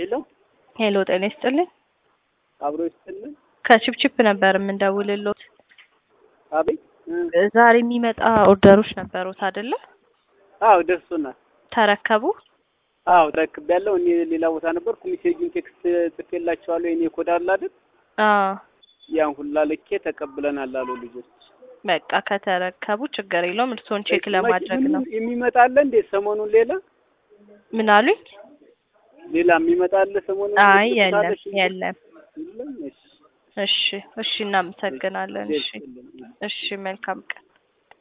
ሄሎ ሄሎ ጤና ይስጥልኝ። አብሮ ይስጥልን። ከቺፕቺፕ ነበር የምንደውልሎት። አቤት እ ዛሬ የሚመጣ ኦርደሮች ነበሩት አይደለ? አዎ ደርሶናል። ተረከቡ? አዎ ተረክቤያለሁ። እኔ ሌላ ቦታ ነበርኩ። ሜሴጁን ቴክስት ጽፌላቸዋለሁ። የኔ ኮድ አለ አይደል? አዎ ያን ሁላ ልኬ ተቀብለናል አሉ ልጆች። በቃ ከተረከቡ ችግር የለውም። እርስዎን ቼክ ለማድረግ ነው። የሚመጣ አለ እንዴ ሰሞኑን? ሌላ ምን አሉኝ? ሌላ የሚመጣ አለ ሰሞኑን? አይ ልትልክ የለም አለሽ? የለም። የለም? እሺ እሺ እሺ፣ እናመሰግናለን። እሺ ደስ ይላል። እሺ፣ መልካም ቀን